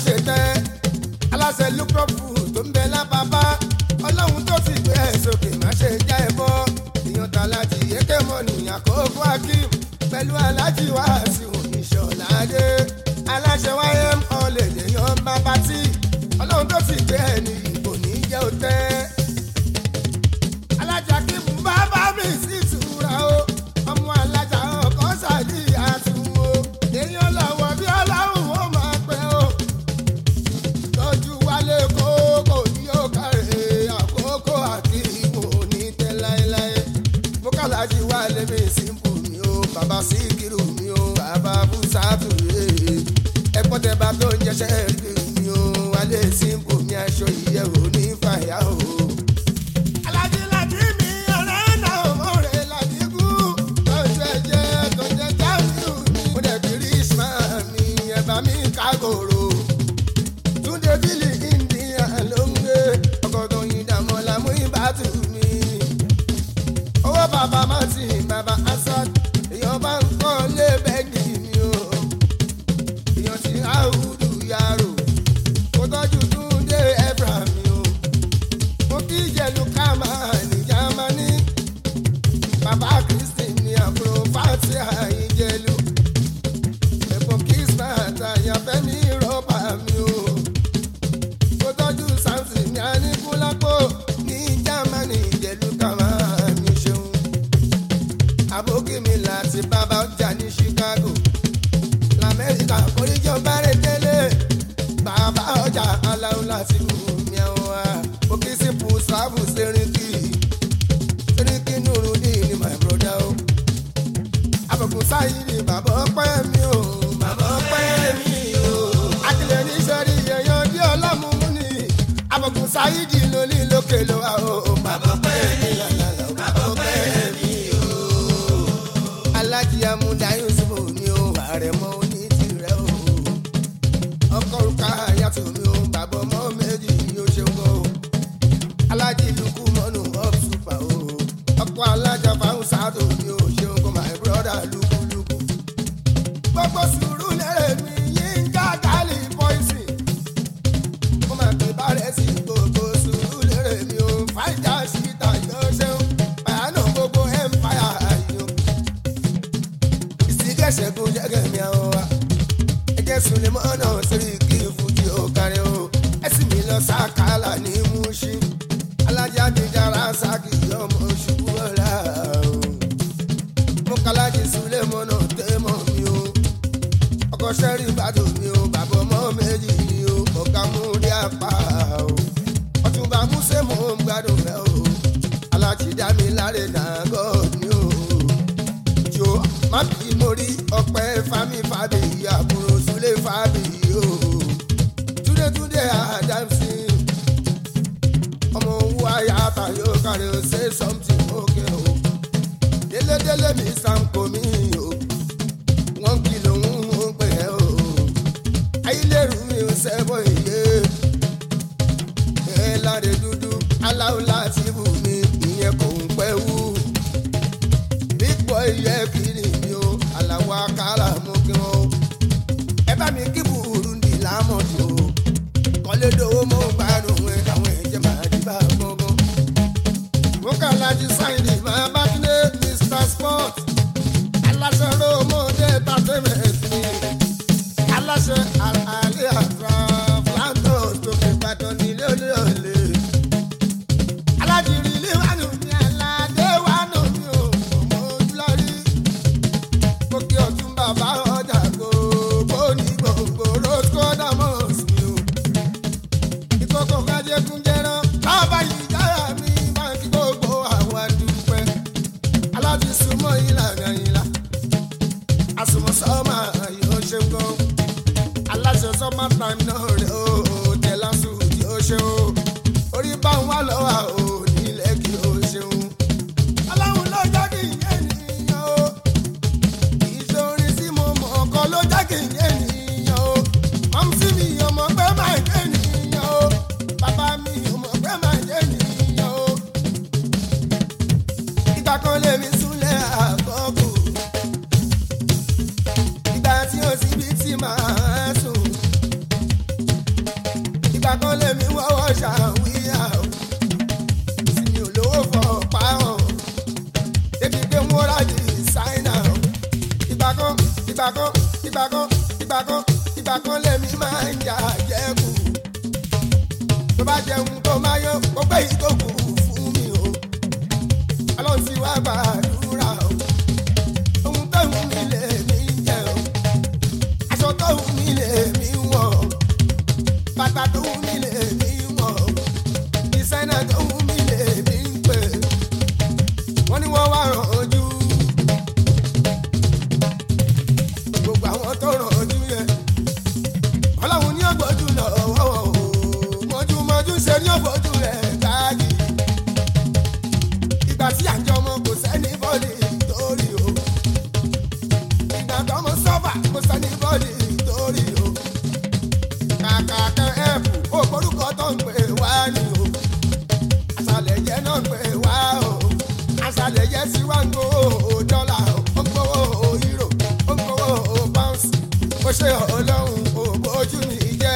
ṣe tẹ́ aláṣẹ lúkọ́pù tó ń bẹ lábàbá ọlọ́run tó ti gbé ẹ̀ sókè má ṣe já ẹ bọ́ èèyàn ta láti yékè mọ́ nìyàn àkókò akim pẹ̀lú alájí wá sí oníṣọ́ládé aláṣẹ wáyé ọ̀lẹ́dẹ̀ yan bàbá tí ọlọ́run tó ti gbé ẹ̀ ní ìbò ní jẹ́ òtẹ́ alájà kí mú bàbá mi sí ìtura o ọmọ alájà ọkọ sàdí àtúnwò èèyàn lọ́wọ́ bí ọlọ́run ó máa pẹ́ o tọ́jú wálé kókò ní òkàrẹ̀ àkókò àti ìmọ̀ ní tẹ́ láéláé mọ́kànlájì wálé mi símpù mi o bàbá síkírù mi o bàbá bùsàtù ẹ̀pọ́n tẹ bá tó ń jẹ́sẹ̀ rí mi o wálé símpù mi aṣọ ìyẹ̀wò ní fàyà o. Alájí láti mi ọ̀rẹ́ náà mọ̀rẹ́ ládìgú. Tọ́jú ẹ̀jẹ̀ tó jẹ́ jáwìú mi. Mo dẹ̀ kiri Ismail mi, ẹ̀bà mi kágòrò. Túndé bílì India ló ń gbé. Ọkọ̀ tó yin dàmọ́ la mú ìbátú mi. Owó bàbá Martin, bàbá Asad. Èèyàn bá ń kọ́ lé bẹ́ẹ̀gì mi o. Èèyàn ti áwùdù yàrá. Mo tọ́jú Túndé Ebra mi o mo kí jẹlu kama ní jamani bàbá kristi ní àbúrò fati àyíjẹlu ẹ̀bùn kismat àyànfẹ́mi rọ́bà mi o mo tọ́jú samson ní aníkúlápò ní jamani jẹlu kama ní ṣeun àbókí mi láti bàbá ọjà ní chicago lamẹ́ríkà kórìjọ bẹ̀rẹ̀ délé bàbá ọjà aláwọ̀ láti kú mi àwọn wa òkè sí pùsàbù sẹ́ríkì sẹ́ríkì nùrùdí ni my brother o àbùkùn sáyé ni bàbá ọpẹ́ mi o bàbá ọpẹ́ mi o akílẹ̀ ní sẹ́rí yẹ̀yàn bí ọlọ́mùmú ni àbùkùn sáyé di lóní lókè ló wà o bàbá ọpẹ́ mi lálẹ́ o bàbá ọpẹ́ mi o alájí amúdá yusuf ni o àrẹ̀mọ oní tirẹ̀ o ọkọ̀ òrùka yàtọ̀ mi o bàbá ọmọ méjì ni ó ṣe ń gbọ́ o alájí lukú mọ́nù up super o ọkọ̀ alájà fáwọn sáàtò mi ò ṣe ń kọ́ my brother lukuluku gbogbo sùúrù lẹ́rẹ̀ mi yín já kálí pọ́ìsì ó máa gbé bárẹ̀ sí gbogbo sùúrù lẹ́rẹ̀ mi o fàìjà síta yóò ṣeun bàánù gbogbo empire yìí o ìsìnkẹ́sẹ̀kùn jẹ́gẹ̀ mi àwọn wa ẹjẹ́ sulemọ́nà sórí kí fújì ó kárí o ẹ̀sìn mi lọ sàkálà ní Mùṣín alájà dìjára sákì ọmọ ṣubú ọ̀la o mo kàlájì sulemọ́nà tẹ́mọ̀ mi o ọkọ̀ sẹ́rí ìbàdàn mi o bàbá ọmọ méjì ni o ọ̀gá mú rí apá o ọ̀túnba músẹ́ mò ń gbádùn rẹ o alájì dá mi láre nàgọ́ ni o jo má bí mo rí ọpẹ́ fami fàbí àbúrò súlé fàbí o túndétúndé àdámsì ọmọ owó ayáta yóò kárí o say something okay o délédélé mi sanko mi o wọn kìlọ̀ ń mú pé ẹ o ayílẹ̀rù mi ò sẹ́bọ̀ iye ẹ láre dúdú aláwọ̀ láti bù mí ìyẹn kò ń pẹ́ wú big boy yẹ kiri mi o aláwọ̀ akára mú kí wọn o ẹ bá mi kí Burundi lámọ̀dì o kọ́lé dowó mọ́ gbádùn ẹ káwọn ẹ̀jẹ̀ máa di bá gbọ́ngàn. mo kà láti sáyìnì máa bá kílé Mr Sport aláṣẹ rómọdé entertainment ni aláṣẹ àlàyé àtúrà flandos tó fi Ìbàdàn nílé olè olè alájìrì líwánu mi aládé wánu mi ò ọmọ ojúlọ́rí mo kí ọtún bàbá ọjà gbogbo ní gbogbo rosco damos mi o ìkókò kájẹkùn jẹran bàbá yìí dára mi máa kí gbogbo àwọn àdúpẹ́ aláti súnmọ́ ìlànà ìlà àsùnmọ̀ sọ́mà yóò ṣe ń gan aláṣẹ sọ́mà time náà rẹ̀ ó tẹ̀lá sùn yóò ṣe ó orí bá ń wá lọ́wọ́ ò nílẹ̀ kí ó ṣeun aláwọn ló jẹ́ kí n yé nìyẹn o ìṣòrin tí mo mọ̀ ọkọ ló jẹ́ kí n yé nìyẹn o mọ̀mísí mi ọmọ pé máa yé nìyẹn o bàbá mi ọmọ pé máa yé nìyẹn o ìgbà kan lèmi súnlẹ̀ àkọ́kù ìgbà tí ó síbi tí màá sùn ìgbà kan ìgbà kan ìgbà kan ìgbà kan lèmi máa ń jà jẹ́kù tó bá jẹun tó máa yọ kó pé yìí tó kù fún mi o ọlọ́run ti wá gbàdúrà o ohun tó wù mí lè mí jẹ o aṣọ tó wù mí lè mí wọ̀ o bàtà tó wù mí lè mí wọ̀ o ìsẹ́nà tó wù mí lè mí pè wọ́n ní wọ́n wá ràn ojú gbogbo àwọn tó ràn ojú yẹn ọlọ́run ní ọgbọ́jú lọ́wọ́ o mọ́júmọ́jú ṣe ní ọgbọ́jú rẹ̀ káàdì ìgbà tí àjọ ọmọ kò sẹ́ni bọ́ọ̀lì torí o ìgbà tó ọmọ sọ́fà kò sẹ́ni bọ́ọ̀lì torí o kàkà kan ẹ̀pù ó gbórúkọ tó ń pè wá ni o àṣàlẹ̀ yẹn náà ń pè wá o àṣàlẹ̀ yẹn sì wá ń gbowó dọ́là ó ń gbowó euro ó ń gbowó pounds ó ṣe ọlọ́run ò bójú mi jẹ́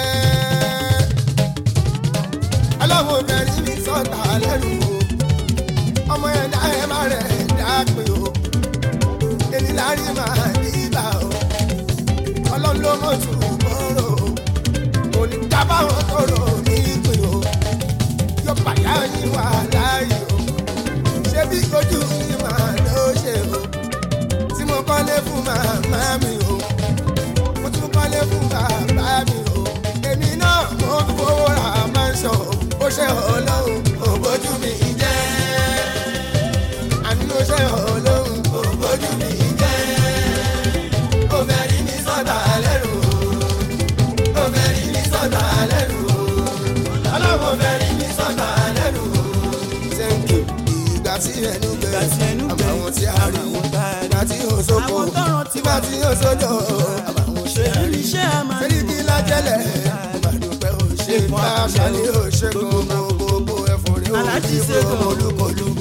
ọlọ́run obìnrin mi sọ̀tà lẹ́nu o ọmọ yẹn dá ẹ má rẹ̀ dá pé o èmi lárí máa nígbà o ọlọ́run ló mọ̀ tù bọ́rọ̀ o kò ní dábàwọn tó rò ní pé o yóò pàyà yín wà láàyè o ṣé bí ojú mi máa ló ṣe o tí mo kọ́lé fún màmá mi o mo tún kọ́lé fún bàbá mi o èmi náà mo ń fowó ra mansion o ó ṣe ọlọ́run ò bójú mi jẹ́ àní ó ṣe ọlọ́run ò bójú mi jẹ́ ó fẹ́ rí mi sọ́tà lẹ́rù o ó fẹ́ rí mi sọ́tà lẹ́rù o ọlọ́run fẹ́ rí mi sọ́tà lẹ́rù o. thank you ìgbà tí ẹnu Ìgbà tí bẹ̀rẹ̀ ẹnu àbàwọn tí a rí àbàwọn tá a rí. ìgbà tí yóò sóko Àwọn tọ́rọ̀ ti ìgbà wà. tí yóò sódò àbàwọn ṣe Èyí àrí ni iṣẹ́ a máa sẹ́ni kí lájẹ́lẹ̀ ìbàdúpẹ́ ò ṣe fún aṣálẹ̀ ò ṣe gbogbo gbogbo ẹ̀fọ́ rí Aláàjì òkú ṣe gan. ọmọ olúkọlù